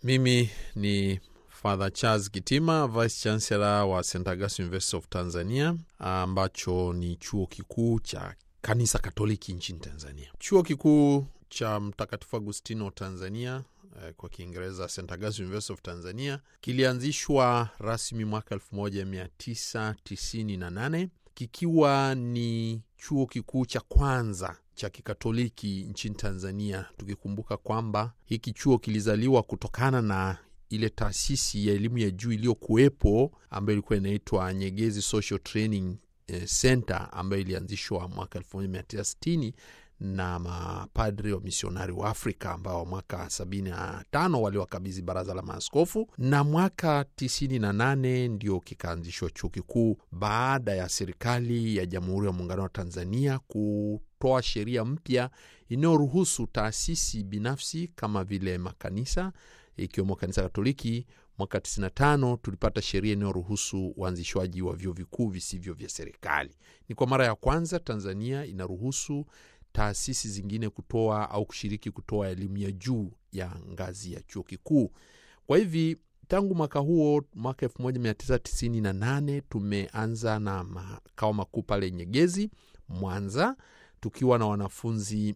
Mimi ni Father Charles Kitima, Vice Chancellor wa St Augustine University of Tanzania, ambacho ni chuo kikuu cha kanisa Katoliki nchini Tanzania. Chuo kikuu cha Mtakatifu Agustino Tanzania, eh, kwa Kiingereza St Augustine University of Tanzania, kilianzishwa rasmi mwaka 1998 kikiwa ni chuo kikuu cha kwanza cha kikatoliki nchini Tanzania, tukikumbuka kwamba hiki chuo kilizaliwa kutokana na ile taasisi ya elimu ya juu iliyokuwepo ambayo ilikuwa inaitwa Nyegezi Social Training Center ambayo ilianzishwa mwaka 1960 na mapadri wa misionari wa Afrika ambao mwaka 75 waliwakabidhi baraza la maaskofu, na mwaka 98 ndio kikaanzishwa chuo kikuu baada ya serikali ya Jamhuri ya Muungano wa Tanzania kutoa sheria mpya inayoruhusu taasisi binafsi kama vile makanisa ikiwemo kanisa Katoliki. Mwaka 95 tulipata sheria inayoruhusu uanzishwaji wa vyuo vikuu visivyo vya serikali. Ni kwa mara ya kwanza Tanzania inaruhusu taasisi zingine kutoa au kushiriki kutoa elimu ya juu ya ngazi ya chuo kikuu. Kwa hivi tangu mwaka huo, mwaka 1998 tumeanza na makao makuu pale Nyegezi, Mwanza, tukiwa na wanafunzi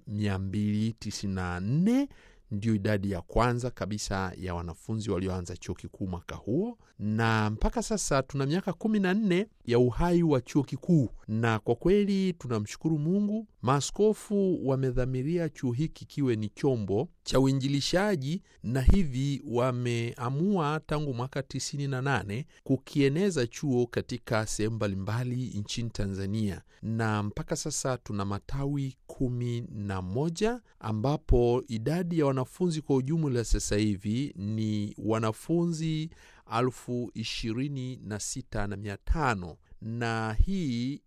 294 ndio idadi ya kwanza kabisa ya wanafunzi walioanza chuo kikuu mwaka huo, na mpaka sasa tuna miaka kumi na nne ya uhai wa chuo kikuu, na kwa kweli tunamshukuru Mungu. Maaskofu wamedhamiria chuo hiki kiwe ni chombo cha uinjilishaji, na hivi wameamua tangu mwaka tisini na nane kukieneza chuo katika sehemu mbalimbali nchini Tanzania, na mpaka sasa tuna matawi kumi na moja ambapo idadi ya wanafunzi kwa ujumla sasa hivi ni wanafunzi elfu ishirini na sita na mia tano na hii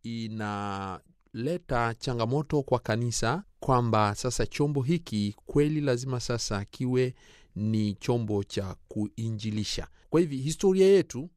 inaleta changamoto kwa kanisa kwamba sasa chombo hiki kweli lazima sasa kiwe ni chombo cha kuinjilisha. Kwa hivi historia yetu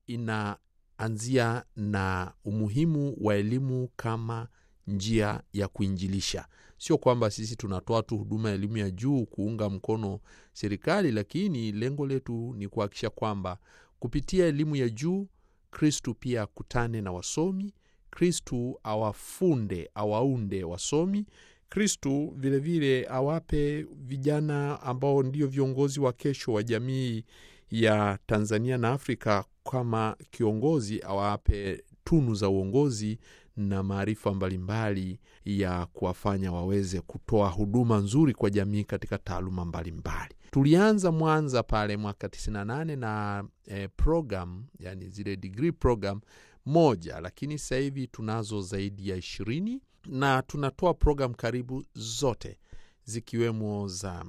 inaanzia na umuhimu wa elimu kama njia ya kuinjilisha. Sio kwamba sisi tunatoa tu huduma ya elimu ya juu kuunga mkono serikali, lakini lengo letu ni kuhakikisha kwamba kupitia elimu ya juu Kristu pia akutane na wasomi, Kristu awafunde, awaunde wasomi, Kristu vilevile awape vijana ambao ndio viongozi wa kesho wa jamii ya Tanzania na Afrika, kama kiongozi awape tunu za uongozi na maarifa mbalimbali ya kuwafanya waweze kutoa huduma nzuri kwa jamii katika taaluma mbalimbali. Tulianza Mwanza pale mwaka 98 na eh, program yani zile degree program moja, lakini sasa hivi tunazo zaidi ya ishirini na tunatoa program karibu zote zikiwemo za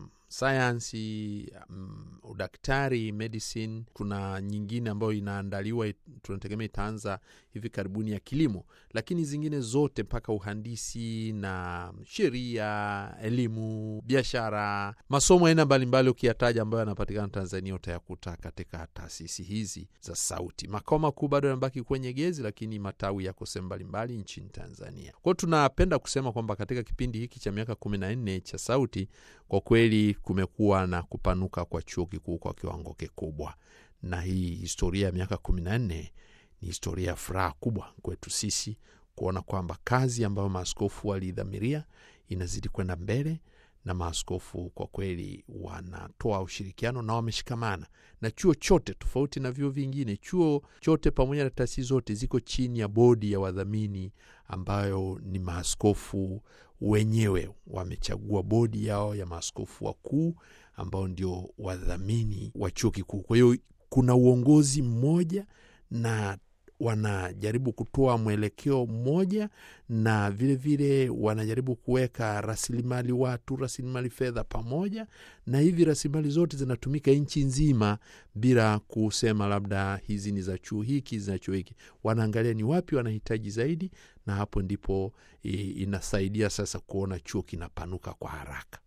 sayansi, um, udaktari, medicine. Kuna nyingine ambayo inaandaliwa, tunategemea itaanza hivi karibuni ya kilimo, lakini zingine zote mpaka uhandisi na sheria, elimu, biashara, masomo aina mbalimbali ukiyataja ambayo yanapatikana Tanzania utayakuta katika taasisi hizi za Sauti. Makao makuu bado yanabaki kwenye Gezi, lakini matawi yako sehemu mbalimbali nchini Tanzania. Kwa hiyo tunapenda kusema kwamba katika kipindi hiki cha miaka kumi na nne cha Sauti kwa kweli kumekuwa na kupanuka kwa chuo kikuu kwa kiwango kikubwa, na hii historia ya miaka kumi na nne ni historia ya furaha kubwa kwetu sisi kuona kwamba kazi ambayo maaskofu walidhamiria inazidi kwenda mbele, na maaskofu kwa kweli wanatoa ushirikiano na wameshikamana na chuo chote, tofauti na vyuo vingine. Chuo chote pamoja na taasisi zote ziko chini ya bodi ya wadhamini ambayo ni maaskofu wenyewe wamechagua bodi yao ya maaskofu wakuu ambao ndio wadhamini wa chuo kikuu. Kwa hiyo kuna uongozi mmoja na wanajaribu kutoa mwelekeo mmoja, na vilevile vile wanajaribu kuweka rasilimali watu, rasilimali fedha pamoja, na hivi rasilimali zote zinatumika nchi nzima bila kusema labda hizi ni za chuo hiki, za chuo hiki. Wanaangalia ni wapi wanahitaji zaidi, na hapo ndipo inasaidia sasa kuona chuo kinapanuka kwa haraka.